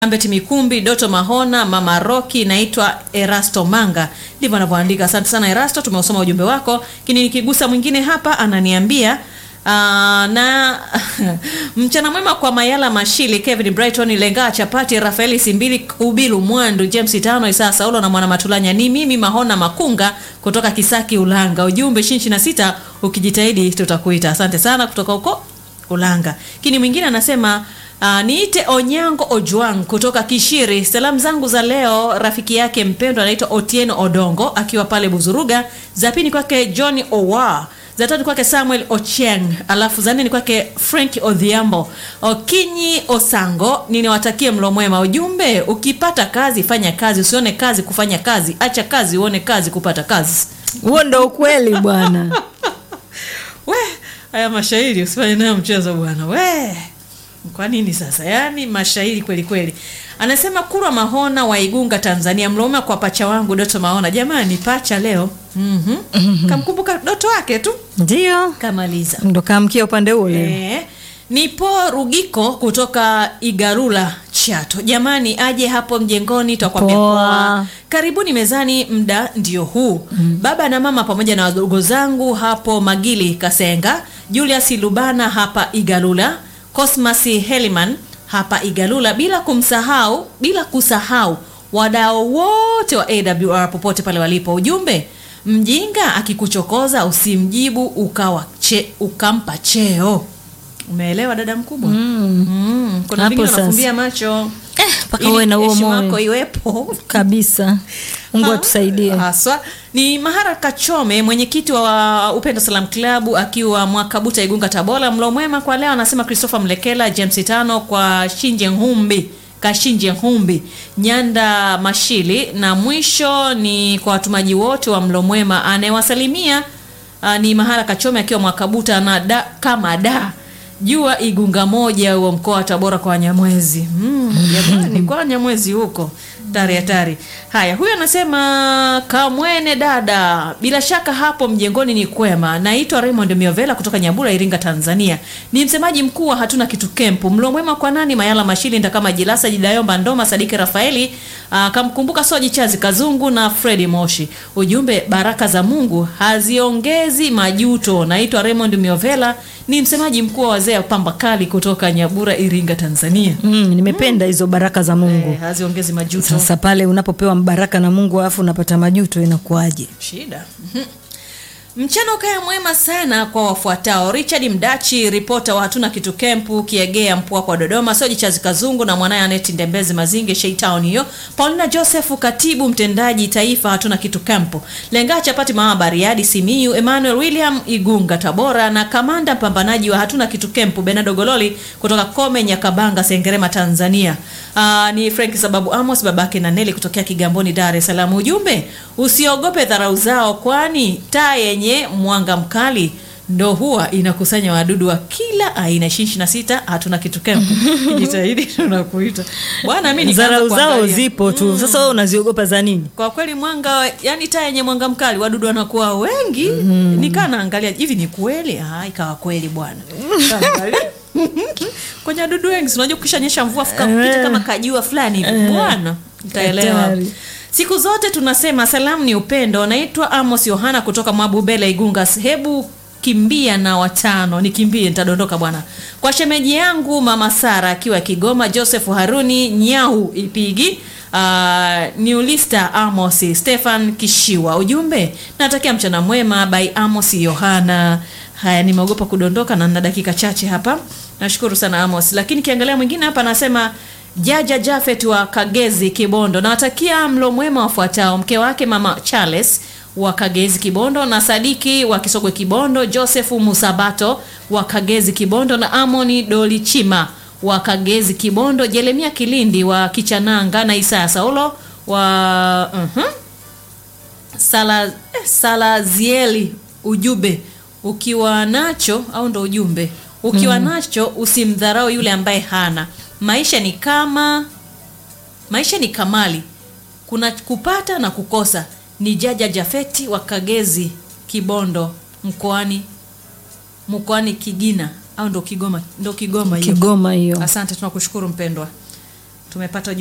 Ambeti Mikumbi, Doto Mahona, Mama Roki, naitwa Erasto Manga. Ndivyo anavyoandika. Asante sana Erasto, tumeusoma ujumbe wako. Kini nikigusa mwingine hapa ananiambia aa, na mchana mwema kwa Mayala Mashili, Kevin Brighton, Lenga Chapati, Rafaeli Simbili, Kubilu Mwandu, James Tano, Isaa Saulo na Mwana Matulanya. Ni mimi Mahona Makunga kutoka Kisaki Ulanga. Ujumbe shinchi na sita, ukijitahidi tutakuita. Asante sana kutoka huko Ulanga. Kini mwingine anasema Uh, niite Onyango Ojwang kutoka Kishiri. Salamu zangu za leo rafiki yake mpendwa anaitwa Otieno Odongo akiwa pale Buzuruga. Za pili kwake John Owa, za tatu kwake Samuel Ocheng, alafu za nne ni kwake Frank Odhiambo. Okinyi Osango, ninawatakie mlo mwema. Ujumbe, ukipata kazi fanya kazi, usione kazi kufanya kazi, acha kazi uone kazi kupata kazi. huo ndo ukweli bwana We, haya mashairi usifanye nayo mchezo bwana. We. Kwa nini sasa? Yaani mashairi kweli kweli. Anasema Kurwa Mahona wa Igunga Tanzania, mloma kwa pacha wangu Doto Mahona. Jamani pacha leo. Mhm. Kamkumbuka Doto wake tu. ndio Kamaliza. ndo kaamkia upande ule Eh, nipo Rugiko kutoka Igarula Chato. Jamani aje hapo mjengoni tutakwambia Poa. poa. Karibuni mezani, mda ndio huu. Baba na mama pamoja na wadogo zangu hapo Magili Kasenga, Julius Lubana hapa Igalula, Cosmas Heliman hapa Igalula, bila kumsahau bila kusahau wadau wote wa AWR popote pale walipo. Ujumbe, mjinga akikuchokoza usimjibu ukawa che, ukampa cheo. Umeelewa dada mkubwa? Mm. Kuna Hapo vingine sasa. wanafumbia macho mpaka ili uwe na huo heshima yako moyo iwepo kabisa mungu Ha, atusaidie haswa ni Mahara Kachome, mwenyekiti wa Upendo Salam Club akiwa Mwakabuta, Igunga, Tabora. Mlo mwema kwa leo, anasema Christopher Mlekela, James Tano kwa Shinje Humbi Kashinje Humbi, Nyanda Mashili, na mwisho ni kwa watumaji wote wa mlo mwema. Anayewasalimia uh, ni Mahara Kachome akiwa Mwakabuta na da, kama da jua Igunga moja wa mkoa wa Tabora kwa Wanyamwezi. Mm, jamani kwa Wanyamwezi huko tari hatari. Haya, huyu anasema kamwene dada, bila shaka hapo mjengoni ni kwema. Naitwa Raymond Miovela kutoka Nyabura, Iringa, Tanzania. Ni msemaji mkuu wa hatuna kitu kempu. Mlo mwema kwa nani? Mayala Mashili, Ndakama Jilasa, Jidayomba Ndoma, Sadiki Rafaeli, aa, kamkumbuka Soji Chazi Kazungu na Fredi Moshi. Ujumbe, baraka za Mungu haziongezi majuto. Naitwa Raymond Miovela, ni msemaji mkuu wa wazee wa pamba kali kutoka Nyabura, Iringa, Tanzania. mm, nimependa hizo baraka za mungu Eh, haziongezi majuto. sasa pale unapopewa baraka na mungu alafu unapata majuto inakuwaje shida Mhm. mchana ukaya mwema sana kwa wafuatao richard mdachi ripota wa hatuna kitu kempu kiegea mpua kwa dodoma soji chazi kazungu na mwanaye aneti ndembezi mazinge sheitown hiyo paulina joseph katibu mtendaji taifa hatuna kitu kempu lenga chapati mama bariadi simiu emmanuel william igunga tabora na kamanda mpambanaji wa hatuna kitu kempu benado gololi kutoka kome nyakabanga sengerema tanzania Aa, ni frank sababu amos babake na neli kutokea kigamboni dar es salaam ujumbe usiogope dharau zao kwani taa yenye mwanga mkali ndo huwa inakusanya wadudu wa kila aina ishirini na sita hatuna kitu kempu jitahidi tunakuita bwana mi nikaanza dharau zao kuangalia. zipo tu sasa wewe unaziogopa za nini kwa kweli mwanga yani taa yenye mwanga mkali wadudu wanakuwa wengi mm. nikaa naangalia hivi ni kweli ah, ikawa kweli bwana Kaangalia. kwenye wadudu wengi si unajua ukishanyesha mvua fuka kupita kama kajua fulani hivi bwana utaelewa Hatari. siku zote tunasema salamu ni upendo naitwa amos yohana kutoka mwabubele igunga hebu kimbia na watano nikimbie nitadondoka bwana kwa shemeji yangu mama sara akiwa kigoma joseph haruni nyau ipigi Uh, niulista amos stefan kishiwa ujumbe natakia mchana mwema by amos yohana haya nimeogopa kudondoka na na dakika chache hapa nashukuru sana amos lakini kiangalia mwingine hapa anasema jaja jafet wa kagezi kibondo nawatakia mlo mwema wafuatao mke wake mama charles wa kagezi kibondo na sadiki wa kisogwe kibondo josefu musabato wa kagezi kibondo na amoni dolichima wa kagezi kibondo jeremia kilindi wa kichananga na isaya saulo wa uh sala eh, salazieli ujumbe ukiwa nacho au ndo ujumbe ukiwa nacho usimdharau yule ambaye hana maisha ni kama maisha ni kamali kuna kupata na kukosa ni jaja jafeti wa kagezi kibondo mkoani mkoani kigina au ndo kigoma ndo kigoma hiyo kigoma hiyo asante tunakushukuru mpendwa tumepata